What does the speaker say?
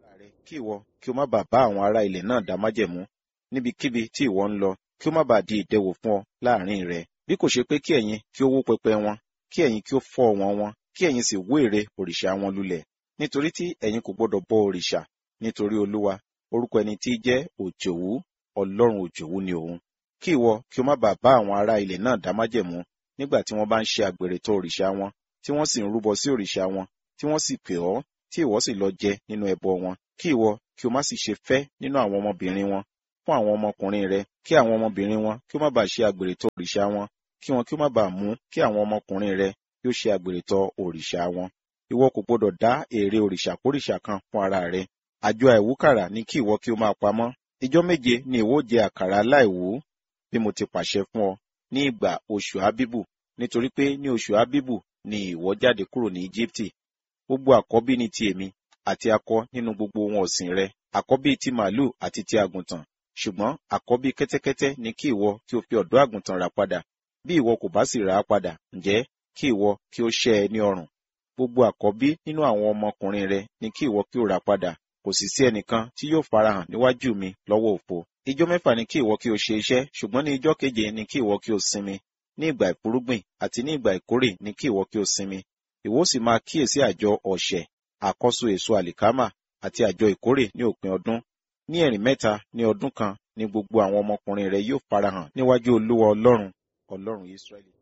rẹ kí ìwọ kí o má bàa bá àwọn ará ilẹ̀ náà dá májẹ̀mú níbikíbi tí ìwọ ń lọ kí ó má bàa di ìdẹwò fún ọ láàrin rẹ bí kò ṣe pé kí ẹ̀yin kí ó wó pẹpẹ wọn kí ẹ̀yin kí ó fọ́ wọn wọn kí ẹ̀yin sì wó ère òrìṣà wọn lulẹ̀ nítorí tí ẹ̀yin kò gbọdọ̀ bọ òrìṣà nítorí olúwa orúkọ ẹni tí jẹ́ òjòwú ọlọ́run òjòwú ni òun kí ìwọ kí o má bàa bá àwọn ará ilẹ̀ náà dá májẹ̀mú nígbà tí wọ́n bá ń ṣe àgbèrè tọ̀ òrìṣà wọn tí wọ́n sì ń rúbọ sí òrìṣà wọn tí wọ́n sì pè ọ́ tí ìwọ sì lọ jẹ nínú ẹbọ wọn kí ìwọ kí o má sì ṣe fẹ́ nínú àwọn ọmọbìnrin wọn fún àwọn ọmọkùnrin rẹ kí àwọn ọmọbìnrin wọn kí ó má bàa ṣe àgbèrè tọ̀ òrìṣà wọn kí wọn kí ó má bàa mú kí àwọn ọmọkùnrin rẹ kí ó ṣe àgbèrè tọ̀ òrìṣà wọn ìwọ kò gbọdọ̀ dá ère òrìṣà kórìṣà kan fún ara rẹ àjọ àìwúkàrà ní kí ìwọ kí o máa pamọ́ ijọ́ méje ni ìwọ jẹ àkàrà aláìwú bí mo ti pàṣẹ fún ọ ní ìgbà oṣù ábíbù nítorí pé ní oṣù ábíbù ni ìwọ jáde kúrò ní íjíbítì gbogbo àkọ́bí ni ti èmi àti akọ nínú gbogbo ohun ọ̀sìn rẹ àkọ́bí ti màálù àti ti àgùntàn ṣùgbọ́n àkọ́bí kẹ́tẹ́kẹ́tẹ́ ni kí ìwọ kí o fi ọ̀dọ́ àgùntàn rà padà bí ìwọ kò bá sì rà á padà ǹjẹ́ kí ìwọ kí ó ṣẹ́ ẹ ní ọrùn gbogbo àkọ́bí nínú àwọn ọmọkùnrin rẹ ni kí ìwọ kí ó rà padà kò sì sí ẹnìkan tí yóò farahàn níwájú mi lọ́wọ́ òfo ijọ́ mẹ́fà ni kí ìwọ kí o ṣe iṣẹ́ ṣùgbọ́n ní ijọ́ keje ni kí ìwọ kí o sinmi ní ìgbà ìfúrúgbìn àti ní ìgbà ìkórè ni kí ìwọ kí o sinmi ìwọ sì máa kíyèsí àjọ ọ̀sẹ̀ àkọ́so èso àlìkámà àti àjọ ìkórè ní òpin ọdún ní ẹ̀rìn mẹ́ta ní ọdún kan ni gbogbo àwọn ọmọkùnrin rẹ yóò farahàn níwájú olúwa ọlọ́run ọlọ́run israẹli.